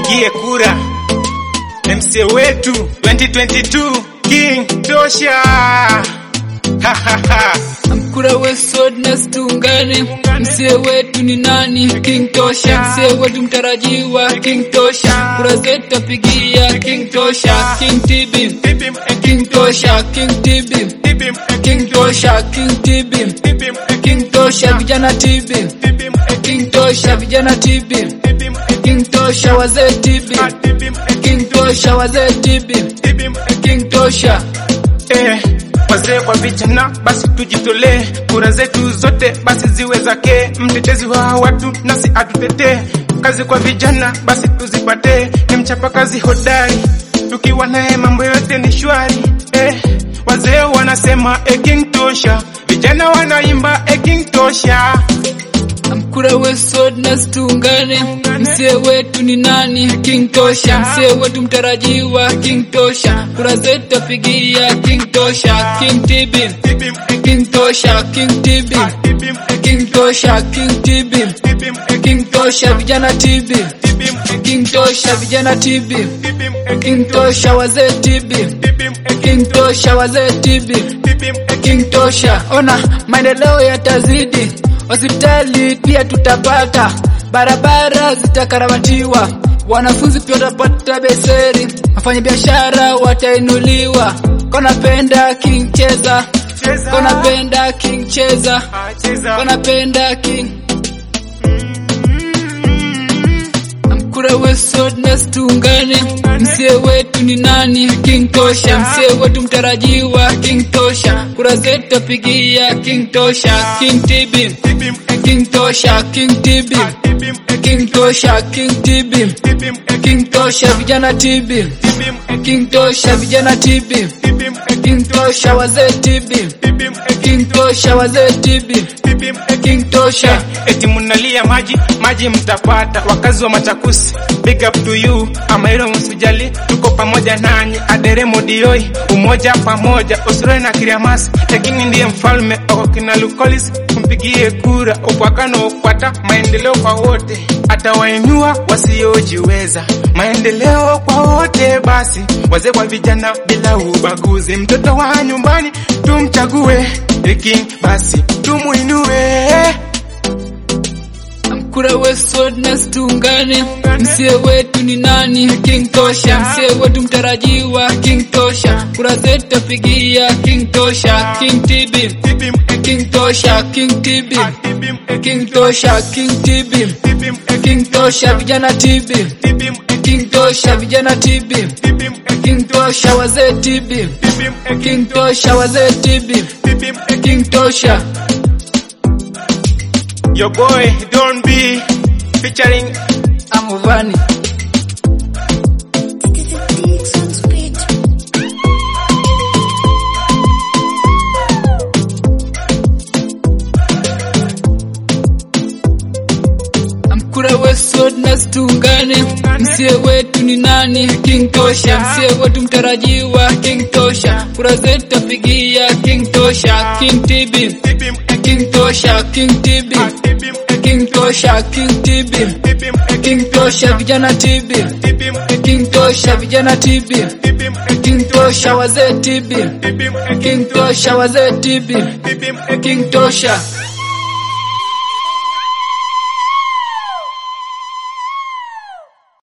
tumpigie kura MC wetu 2022 King Tosha. Ha, ha, ha. Mkura wesodnes tuungane, msie wetu ni nani? King Tosha, msie wetu mtarajiwa King Tosha, kura zetu tapigia King Tosha, King TB, Tibim, King Tosha, King TB, tibim, King Tosha, King TB, tibim, King Tosha, vijana TB, tibim, King Tosha, vijana TB, tibim, King Tosha, wazee TB, tibim, King Tosha, wazee TB, tibim, King Tosha. Eh, wazee kwa vijana basi tujitolee, kura zetu zote basi ziwe zake, mtetezi wa watu nasi atutetee. Kazi kwa vijana basi tuzipate, ni mchapa kazi hodari, tukiwa naye mambo yote ni shwari. Eh, wazee wanasema eh, King Tosha, vijana wanaimba eh, King Tosha. Mkura wesodnes tuungane, msie wetu ni nani? King Tosha, msie wetu mtarajiwa King Tosha, kura zetu tapigia King Tosha, King TB, Tibim, eh, King Tosha, King TB, tibim, eh, King Tosha, King TB, tibim, eh, King Tosha, vijana TB, tibim, eh, King Tosha, vijana TB, tibim, eh, King Tosha, wazee TB, tibim, eh, King Tosha, wazee TB. tibim, eh, King Tosha, ona maendeleo yatazidi, hospitali pia tutapata, barabara zitakarabatiwa, wanafunzi pia watapata beseri, wafanya biashara watainuliwa. Konapenda King cheza, cheza. konapenda King cheza, Ah, cheza. konapenda King Mkura wesodnes tuungane, msie wetu ni nani? King Tosha, msie wetu mtarajiwa King Tosha, kura zetu tapigia King Tosha, King TB, Tibim, eh, King Tosha, King TB, tibim, eh, King Tosha, King TB, tibim, eh, King Tosha, vijana TB, tibim, eh, King Tosha, vijana TB, tibim, eh, King Tosha, wazee TB, tibim, eh, King Tosha, wazee TB, tibim, eh, King Tosha. eti munalia maji maji mtapata wakazi wa machakusi big up to you amailo msijali tuko pamoja nanyi aderemo dioi umoja pamoja usiroe na kiriamasi lakini ndiye mfalme okina lukolis mpigie kura ukwakano ukwata maendeleo kwa wote atawainua wasiojiweza maendeleo kwa wote basi wazee kwa vijana bila ubaguzi mtoto wa nyumbani tumchague King basi tumuinue Mkura wesodnes tuungane, msie wetu ni nani? King Tosha, msie wetu mtarajiwa King Tosha, kura zetu tapigia King Tosha, King TB, Tibim, eh, King Tosha, King TB, tibim, eh, King Tosha, King TB, tibim, eh, King Tosha, vijana TB, tibim, eh, King Tosha, vijana TB, tibim, eh, King Tosha, wazee TB, tibim, eh, King Tosha, wazee TB, tibim, eh, King Tosha. Your boy don't be featuring Amuvani. Mkura wesodnes tuungane, msie wetu ni nani? King Tosha, msie wetu mtarajiwa King Tosha, kura zetu tapigia King Tosha, King TB, tibim, eh, King Tosha, King TB, tibim, eh, King Tosha, King TB, tibim, eh, King Tosha, vijana TB, tibim, eh, King Tosha, vijana TB, tibim, eh, King Tosha, wazee TB, tibim, eh, King Tosha, wazee TB, tibim, eh, King Tosha.